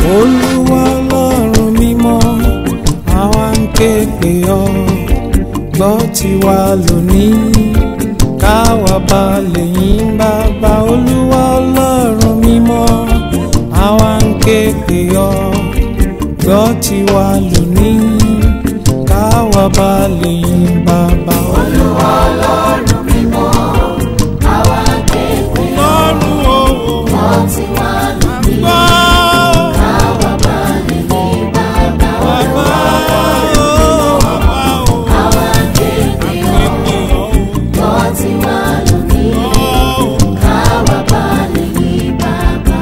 olúwa ọlọ́run mímọ́ àwa ń ké pè ọ́ gbọ́ tiwa lónìí káwa bá lè yìn bàbá olúwa ọlọ́run mímọ́ àwa ń ké pè ọ́ gbọ́ tiwa lónìí káwa bá lè yìn bàbá Olúwa ọlọ́run mímọ́, àwa ké pè ọ́. ọlọ́run o Gbọ́ tiwa lónìí, gbọ́ káwa bá lè yìn bàbá. bàbá o bàbá o Àwa ké pè ọ́. Gbọ́ tiwa lónìí, káwa bá lè yìn bàbá.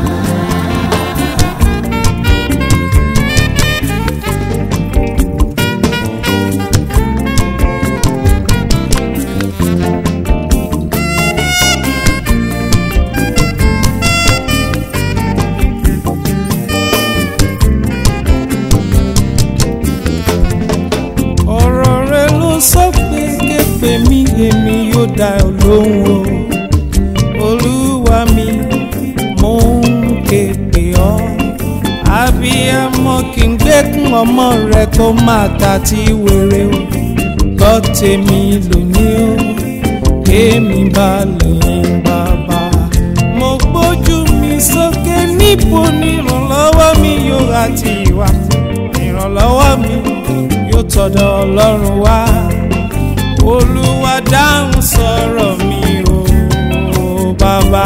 ọ̀rọ̀ rẹ ló sọ pé képe mi èmi yóò dá ọ lóhùn o olúwa mi mò ń képe ọ abiyamọ kì í gbẹ́kún ọmọ rẹ kó máa ta tí wéré o gbọ́ tèmi lónìí o kémi bá lè yìn bàbá mo gbójú mi sókè níbo ni ìrànlọ́wọ́ mi yóò àti ìwà ìrànlọ́wọ́ mi yóò tọ̀dọ̀ ọlọ́run wá olúwa dáhùn sọ̀rọ̀ mi o bàbá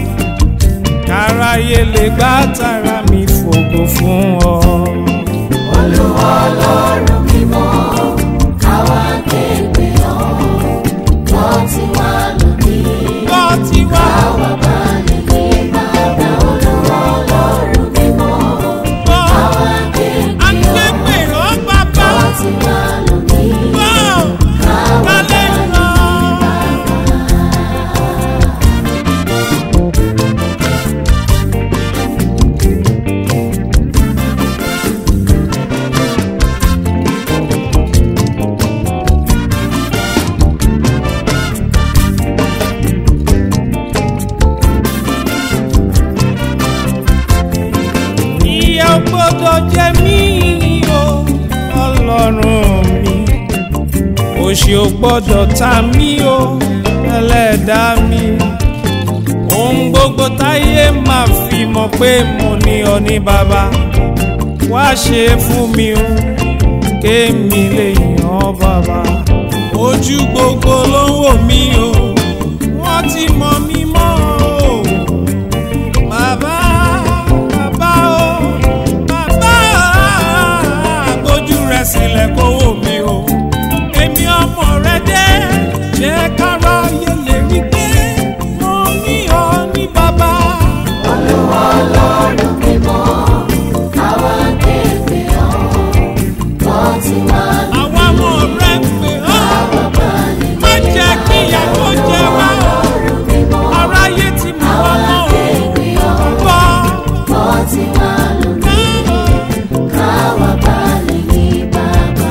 káráyé lè gbá tara mi fògo fún ọ. Olúwa ọlọ́run mímọ́, àwa ké pè ọ́. Gbọ́ tiwa lónìí, gbọ́ tiwa káwa bá lè yìn bàbá. Olúwa ọlọ́run mímọ́, gbọ́ àwa ké à ń pè ké ọ́. pè ọ́ bàbá Gbọ́ tiwa lónìí, gbọ́ káwa bá kálẹ̀ lè lọ. ìyà ò gbọ́dọ̀ jẹ mí o ọlọ́run mi òṣì ò gbọ́dọ̀ ta mí o ẹlẹ́dàá mi ohun gbogbo táyé máa fi mọ̀ pé mo ní ọ ní bàbá wá ṣe fún mi o kémi lè yàn ọ́ bàbá ojú gbogbo ló ń wò mí o wọ́n ti mọ̀ mí mọ́ o bàbá bàbá o bàbá gbójú rẹ sílẹ̀ kó wò mí o èmi ọmọ rẹ dé jẹ́ kára yẹ lè rí pé mo ní ọ ní bàbá. Olúwa ọlọ́run mímọ́, àwa ké pè ọ́. Gbọ́ tiwa lónìí, àwọn ọmọ rẹ ń pè ọ́ káwa bá lè má jẹ́ kí ìyàwó jẹ wá o ọlọ́run mímọ́, aráyé ti mú àwa ọmọ ké pè ọ́. o gbọ́. Gbọ́ tiwa lónìí, káwa bá lè yìn bàbá.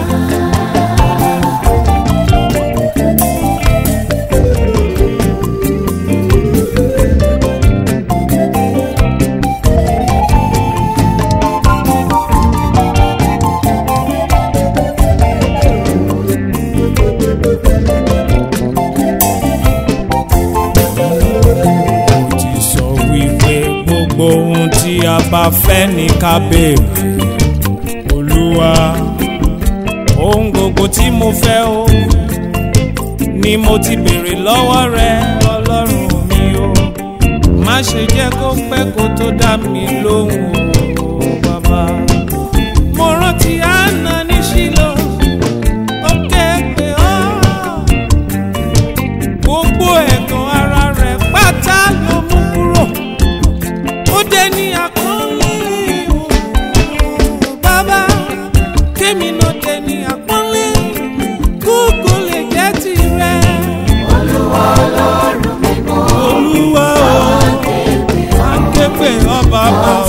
mo ti sọ wípé gbogbo ohun tí a bá fẹ́ ní ká béèrè olúwa ohun gbogbo tí mo fẹ́ o ni mo ti béèrè lọ́wọ́ rẹ ọlọ́run mi o má ṣe jẹ́ kó pẹ́ kó tó dá mi lóhùn o bàbá mo rántí àná ní ṣílò ó ké pè ọ́ gbogbo ẹ̀gàn ara rẹ̀ pátá ló mú kúrò ó dé ní àpọ́nlé o bàbá kémi náà dé ní àpọ́nlé kókó lè jẹ́ tirẹ̀ Olúwa ọlọ́run mímọ́, olúwa o ké pè ọ́. à ń ké pè ọ́ bàbá o